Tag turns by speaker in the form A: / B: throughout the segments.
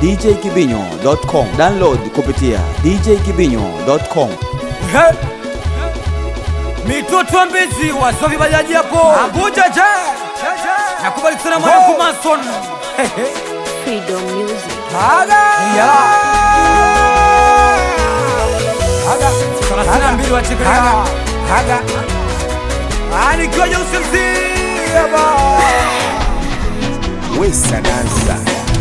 A: djkibinyo.com. Download kupitia djkibinyo.com.
B: He. mitoto mbizi wasovi bajaji hapo abuja je nakubali sana mwanangu mason
C: Freedom Music.
B: Ya. thelathini na mbili wachekelea nikiwa jeusi mzima
D: Wesa dansa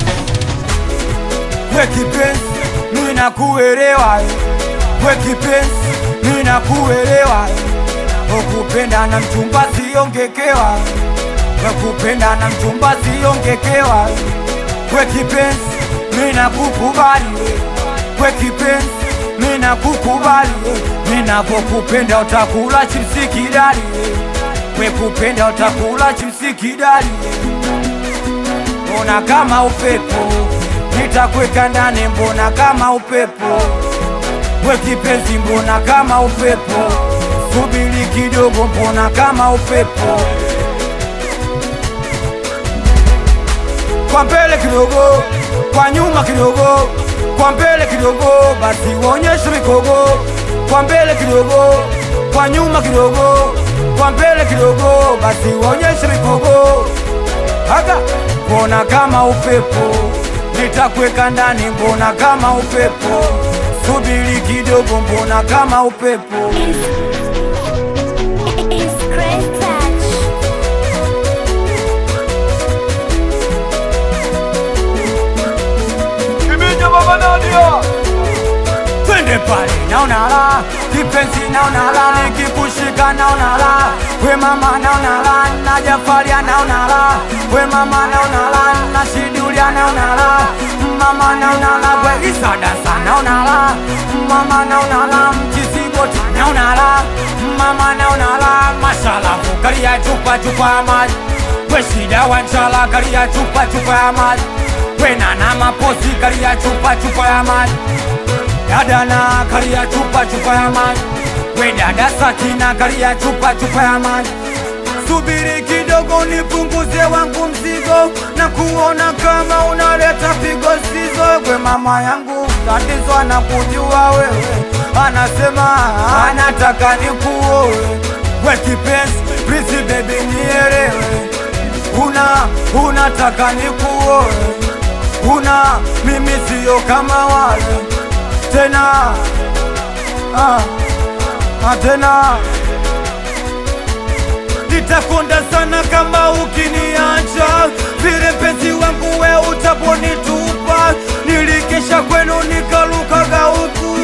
B: we kipenzi mimi nakuelewa we kipenzi mimi nakuelewa ukupenda na mchumba siongekewa we kupenda na mchumba siongekewa we kipenzi mimi nakukubali we kipenzi mimi nakukubali mimi napokupenda utakula chipsi kidali we kupenda utakula chipsi kidali mbona kama upepo nitakweka ndani, mbona kama upepo we kipenzi, mbona kama upepo subiri kidogo, mbona kama upepo kwa mbele kidogo, kwa nyuma kidogo, kwa mbele kidogo, basi uonyeshe mikogo, kwa mbele kidogo, kwa nyuma kidogo, kwa mbele kidogo, basi uonyeshe mikogo Aga, mbona kama upepo nitakweka ndani, mbona kama upepo subiri kidogo, mbona kama upepo
C: It's great touch.
B: twende pale, naona la kipenzi, naona la nikikushika, naona la we mama, naona la na Jafaria, naona la we mama, naona la na Shidulia, naona la mama, naona la we Isa dansa, naona la mama, naona la mchisigoti, naona la mama, naona la mashalafu kalia chupa chupa ya maji we shida wanchala kalia chupa chupa ya maji we nana maposi kalia chupa chupa ya maji dada na kalia chupa chupa ya maji we dada Sakina kalia chupa chupa ya maji subiri kidogo nipunguze wangu mzigo na kuona kama unaleta pigo sizo we mama yangu tatizo anakujua wewe anasema anataka nikuoe we kipenzi please baby nielewe una unataka nikuoe una mimi siyo kama wale tena ah, ah, tena nitakonda sana kama ukiniacha vile mpenzi wangu we utaponitupa nilikesha kwenu nikalukaga huku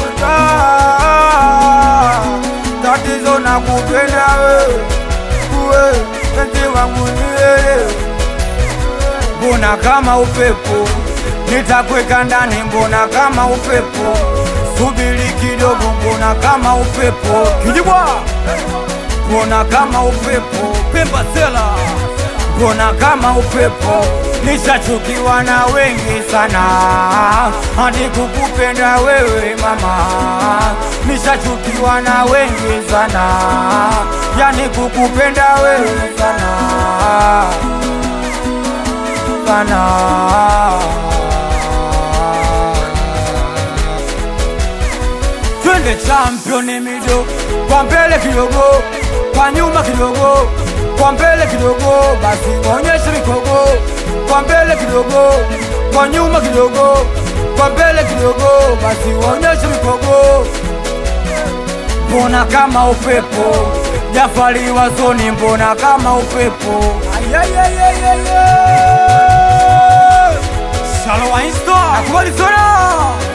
B: Ah, tatizo na kupenda wewe we mpenzi wangu nielewe mbona kama upepo nitakweka ndani, mbona kama upepo subiri kidogo, mbona kama upepo kijibwa, mbona kama upepo Pemba Sela, mbona kama upepo nishachukiwa na wengi sana, hadi kukupenda wewe mama, nishachukiwa na wengi sana, yani kukupenda wewe sana sana. Twende championi mido, kwa mbele kidogo, kwa nyuma kidogo, kwa mbele kidogo, basi onyeshe mikogo, kwa mbele kidogo, kwa nyuma kidogo, kwa mbele kidogo, basi onyeshe mikogo. Mbona kama upepo Jafari wazoni, mbona kama upepo Ayayayayaya. Shalo wa Insta nakubali sana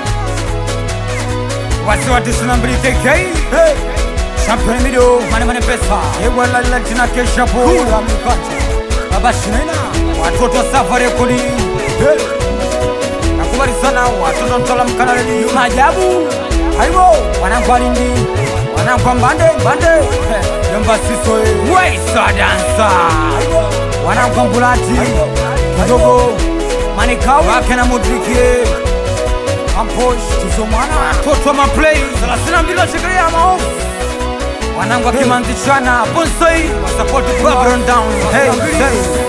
B: wasi wa tisini na mbili KK hey. Champion mido mane mane pesa ewa la la tina kesha po la mkanja baba shinaina watoto wa safari rekodi hey. Nakubali sana watoto mtala mkanaleni maajabu aibo wanangu walindi wanangu wa mbande mbande hey. Yomba siso Waisa dansa wanangu wa mbulati kidogo manikau wake na mudriki amposh tuzomwana toto maplay 32 washikilia maofu wanangu akimanzishana bonsai wasapoti babylon down hey, hey.